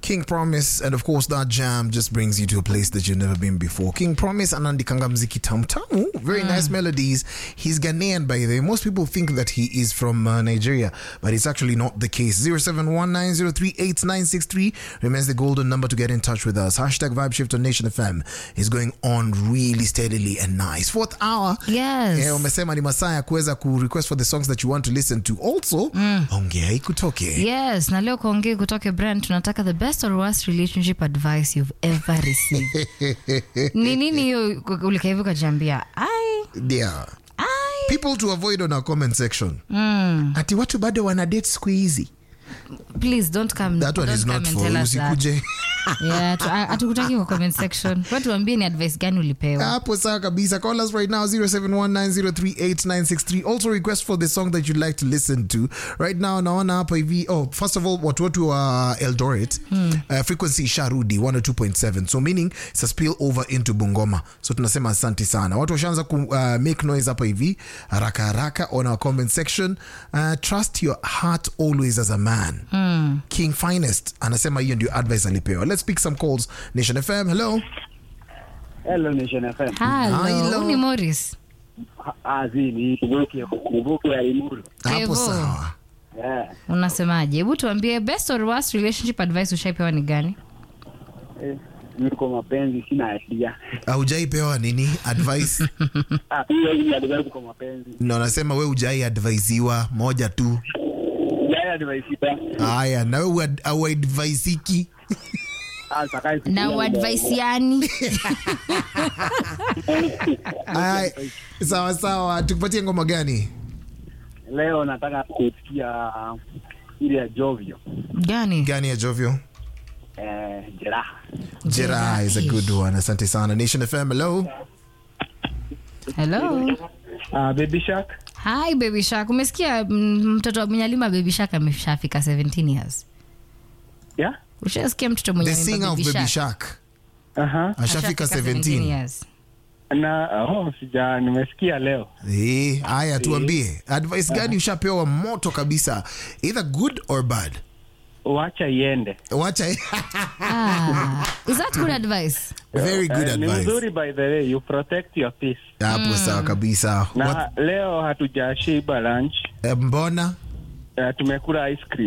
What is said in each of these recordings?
King Promise, and of course that jam just brings you to a place that you've never been before. King Promise anaandikanga mziki tamu tamu, very nice melodies. He's Ghanaian by the way. Most people think that he is from uh, Nigeria, but it's actually not the case. 0719038963 remains the golden number to get in touch with us. Hashtag Vibe Shift on Nation FM is going on really steadily and nice. Fourth hour. Yes. Eh, umesema ni masaa ya kuweza ku request for the songs that you want to listen to. Also, ongea ikutoke. Yes, na leo kuongea kutoke brand tunataka the best or worst relationship advice you've ever received. Ni nini hiyo ulika hivi ukajiambia? Ai, Yeah. ai. People to avoid on our comment section. Ati watu bado wana date siku hizi. Please don't come. That one don't is come not and for tell us that. usikuje. Yeah, tu- a- hatukutaki kwa comment section. Wewe tuambie ni advice gani ulipewa. hapo sawa kabisa call us right now 0719038963 also request for the song that you'd like to listen to right now naona hapa hivi oh first of all watu wetu wa eldoret uh, frequency isharudi 102.7 so meaning it's a spill over into bungoma so tunasema asante sana watu washaanza ku uh, make noise hapa hivi haraka haraka on our comment section uh, trust your heart always as a man king finest anasema hiyo ndio advice alipewa let's pick some calls nation fm hello Hello Nation FM. Hello, Hello. huyu ni Morris. Ah, zi ni Mubuki Mubuki ya Imuru. hapo Kevo. sawa Yeah. Unasemaje? Hebu tuambie best or worst relationship advice ushaipewa ni gani? Eh, niko mapenzi sina idea. haujaipewa nini advice Ah, hiyo hii advice kwa mapenzi. na unasema we ujai advaisiwa moja tu Yeye advice ita. haya na we auadvaisiki Ah, sakai. Na uadvaisiani. Aya, sawa sawa tukupatie ngoma gani Leo nataka kusikia ile ya Jovio. Gani? gani ya jovyo Eh, jeraha. jera is a good one asante sana nation fm hello Hello. Ah, Baby Shark. Hi Baby Shark. Umesikia mm, mtoto wa Mnyalima Baby Shark ameshafika 17 years. Yeah? Ushasikia mtoto mwenye the amempa singer of Baby baby Shark? shark Aha. ashafika Ashafika 17 years. Na oh, sija nimesikia leo. Eh, haya tuambie advice gani ushapewa moto kabisa either good or bad Wacha iende. wacha Ah, is that good advice? very good Eh, Ni advice mzuri by the way, you protect your peace. hapo sawa kabisa Na What- leo hatujashiba lunch. eh, mbona Uh, tumekula ice cream.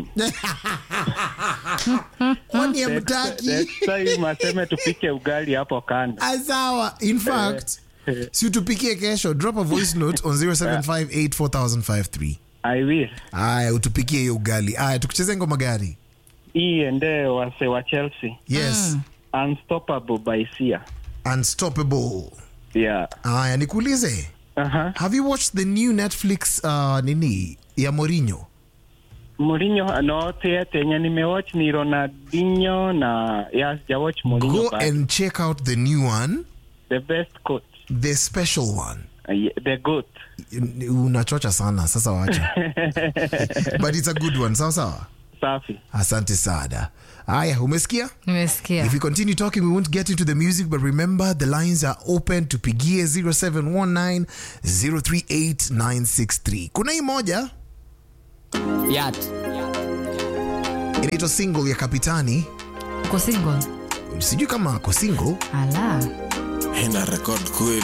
kwani amtaki Next time aseme tupike ugali hapo kando. sawa in fact si utupikie kesho drop a voice note on 07584053 I will. aya utupikie hiyo ugali aya tukucheze ngoma gani Hii ende wase wa Chelsea. yes Unstoppable by Sia. unstoppable Yeah. aya nikuulize Aha. have you watched the new netflix uh, nini ya morinho Mourinho no theatre yenye nimewatch ni Ronaldinho na yeah, sijawatch Mourinho go but and check out the new one the best coach. the special one Uh, yeah, the goat. unachocha sana sasa wacha but it's a good one sawa sawa Safi. asante sana aya umesikia Nimesikia. If we continue talking, we won't get into the music, but remember the lines are open to pigie 0719 038 963. Kuna hii moja Yat. inaitwa single ya Kapitani. Uko single? Sijui kama ako single. Ala. Ina record kweli.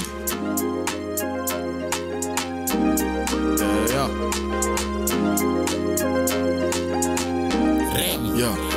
Yeah, yeah. Remy. Yeah.